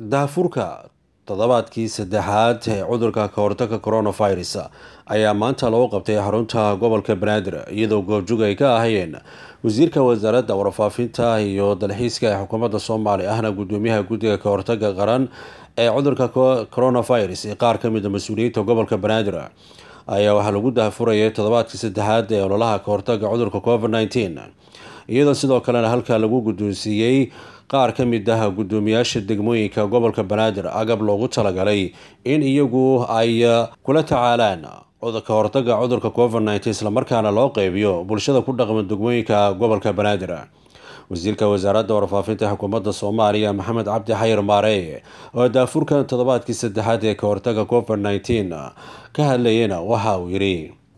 daafurka toddobaadkii saddexaad ee cudurka kahortaga coronavirus ayaa maanta lagu qabtay xarunta gobolka banaadir iyadoo goobjug ay ka ahayeen wasiirka wasaaradda warfaafinta iyo dalxiiska ee xukuumadda soomaaliya ahna gudoomiyaha guddiga kahortaga qaran ee cudurka coronavirus ee qaar ka mid a mas-uuliyiinta gobolka banaadir ayaa waxaa lagu daafurayay toddobaadkii saddexaad ee ololaha kahortaga cudurka covid nteen iyadoo sidoo kalena halkaa lagu guddoonsiiyey qaar ka mid ah guddoomiyaasha degmooyinka gobolka banaadir agab loogu talagalay in iyagu ay kula tacaalaan ka hortaga cudurka covid nteen islamarkaana loo qeybiyo bulshada ku dhaqma degmooyinka gobolka banaadir wasiirka wasaaradda warfaafinta xukuumadda soomaaliya maxamed cabdi xayir maareye oo daafurkan toddobaadkii saddexaad ee kahortaga covid nteen ka hadlayena waxa uu yidhi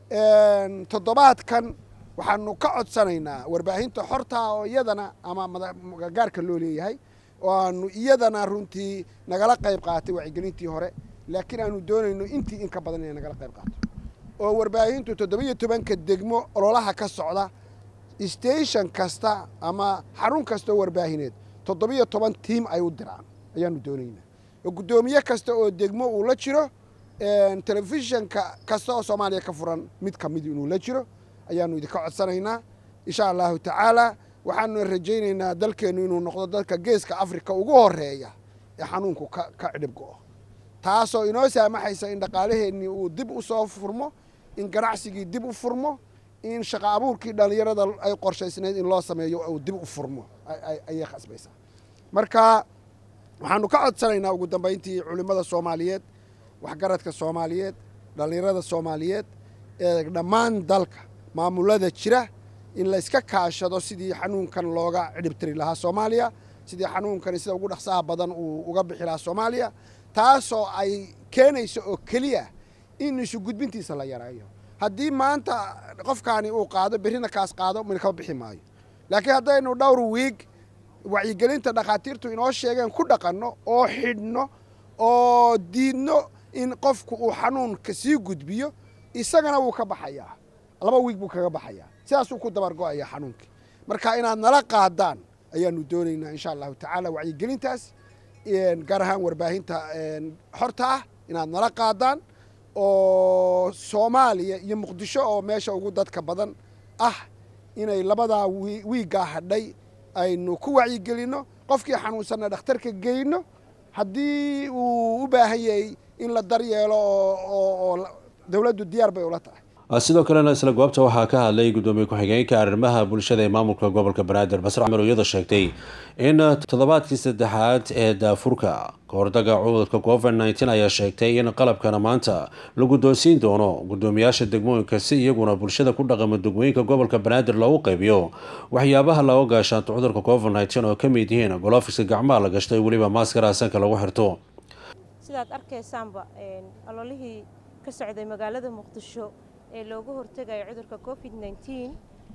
toddobaadkan waxaanu ka codsanaynaa warbaahinta xortaa oo iyadana ama magagaarka loo leeyahay oo aanu iyadana runtii nagala qayb qaatay wacyigelintii hore laakiin aanu doonayno intii in ka badan inay nagala qayb qaato oo warbaahintu toddoba-iyo tobanka degmo ololaha ka socda station kasta ama xarun kastao warbaahineed toddoba-iyo toban tiim ay u diraan ayaanu doonaynaa oo guddoomiye kasta oo degmo uu la jiro telefishinka kasta oo soomaaliya ka furan mid ka mid inuu la jiro ayaanu idinka codsanaynaa insha allahu tacaala waxaanu rajaynaynaa dalkeennu inuu noqdo dalka geeska africa ugu horeeya ee xanuunku ka cidhib go-o taasoo inoo saamaxaysa in dhaqaalaheennii uu dib u soo furmo in ganacsigii dib u furmo in shaqa abuurkii dhallinyarada ay qorshaysnayd in loo sameeyo uu dib u furmo ayay khasbaysaa marka waxaanu ka codsanaynaa ugu dambayntii culimmada soomaaliyeed waxgaradka soomaaliyeed dhallinyarada soomaaliyeed ee dhammaan dalka maamulada jira in la iska kaashado sidii xanuunkan looga cidhibtiri lahaa soomaaliya sidii xanuunkani sida ugu dhaqsaha badan uu uga bixi lahaa soomaaliya taasoo ay keenayso oo keliya in isu gudbintiisa la yareeyo haddii maanta qofkaani uu qaado berrina kaas qaado min kama bixi maayo laakiin haddaynu dhowr wiig wacyigelinta dhakhaatiirtu inoo sheegeen ku dhaqanno oo xidhno oo diidno in qofku uu xanuunka sii gudbiyo isagana wuu ka baxayaa laba wiig buu kaga baxayaa sidaasuu ku dabargo-ayaa xanuunkii marka inaad nala qaadaan ayaanu doonaynaa insha allahu tacaala wacyigelintaas gaar ahaan warbaahinta xorta ah inaad nala qaadaan oo soomaaliya iyo muqdisho oo meesha ugu dadka badan ah inay labadaa wiiggaa hadhay aynu ku wacyigelinno qofkii xanuunsanna dhakhtarka geyno haddii uu u baahan yahay in la daryeelo oo dowladdu diyaar bay ula tahay sidoo kalena isla goobta waxaa ka hadlay guddoomiye ku-xigeenka arrimaha bulshada ee maamulka gobolka banaadir basre camar iyadoo sheegtay in toddobaadkii saddexaad ee daafurka kahortaga cudurka covid nteen ayaa sheegtay in qalabkana maanta la guddoonsiin doono guddoomiyaasha degmooyinka si iyaguna bulshada ku dhaqama degmooyinka gobolka banaadir loogu qaybiyo waxyaabaha laga gaashaanto cudurka covid nteen oo ka mid yihiin golofiska gacmaha la gashto weliba maaskara sanka lagu xirto sidaad arkaysaanba ololihii ka socday magaalada muqdisho ee looga hortegayo cudurka covid nteen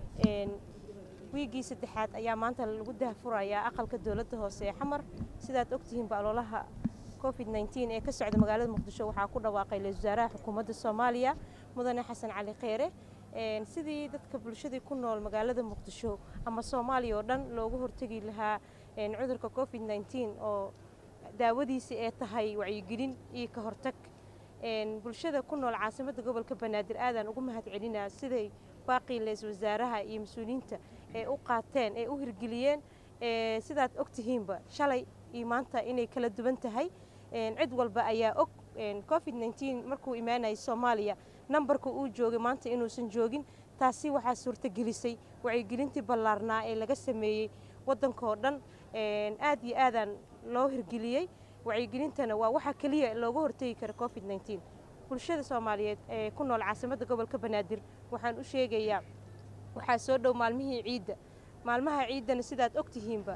wiiggii saddexaad ayaa maanta lagu dahfurayaa aqalka dowladda hoose ee xamar sidaad ogtihiinba ololaha covid nteen ee ka socda magaalada muqdisho waxaa ku dhawaaqay ra-isul wasaaraha xukuumadda soomaaliya mudane xasan cali kheyre sidii dadka bulshadii ku nool magaalada muqdisho ama soomaaliya oo dhan looga hortegi lahaa cudurka covid nteen oo daawadiisi ee tahay wacyigelin iyo ka hortag bulshada ku nool caasimadda gobolka banaadir aadaan ugu mahad celinaa siday baaqii ra-isul wasaaraha iyo mas-uuliyiinta ee u qaateen ee u hirgeliyeen sidaad og tihiinba shalay iyo maanta inay kala duwan tahay cid walba ayaa og covid nteen markuu imaanayay soomaaliya nambarka uu joogay maanta inuusan joogin taasi waxaa suurtagelisay wacyigelintii ballaarnaa ee laga sameeyey waddankao dhan aad iyo aadaan loo hirgeliyey wacyigelintana waa waxa keliya looga hortegi kara covid nteen bulshada soomaaliyeed ee ku nool caasimadda gobolka banaadir waxaan u sheegayaa waxaa soo dhow maalmihii ciidda maalmaha ciiddana sidaad og tihiinba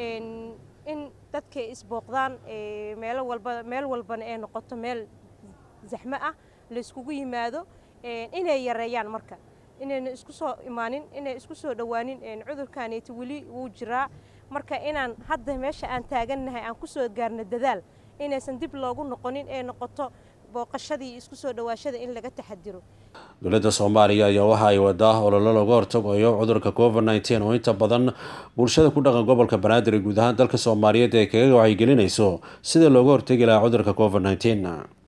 in dadka isbooqdaan meelo walba meel walbana ee noqoto meel zaxmo ah layskugu yimaado inay yareeyaan marka inayna isku soo imaanin inay isku soo dhowaanin cudurkaneeti weli wuu jiraa marka inaan hadda meesha aan taagannahay aan ku soo gaarno dadaal inaysan dib loogu noqonin ee noqoto booqashadii isku soo dhawaashada in laga taxadiro dowladda soomaaliya ayaa waxa ay wadaa ololo looga hortagayo cudurka covid nteen oo inta badan bulshada ku dhaqan gobolka banaadir ee guud ahaan dalka soomaaliyeed ee kaga wacyigelinayso sida looga hortegi lahaa cudurka covid nteen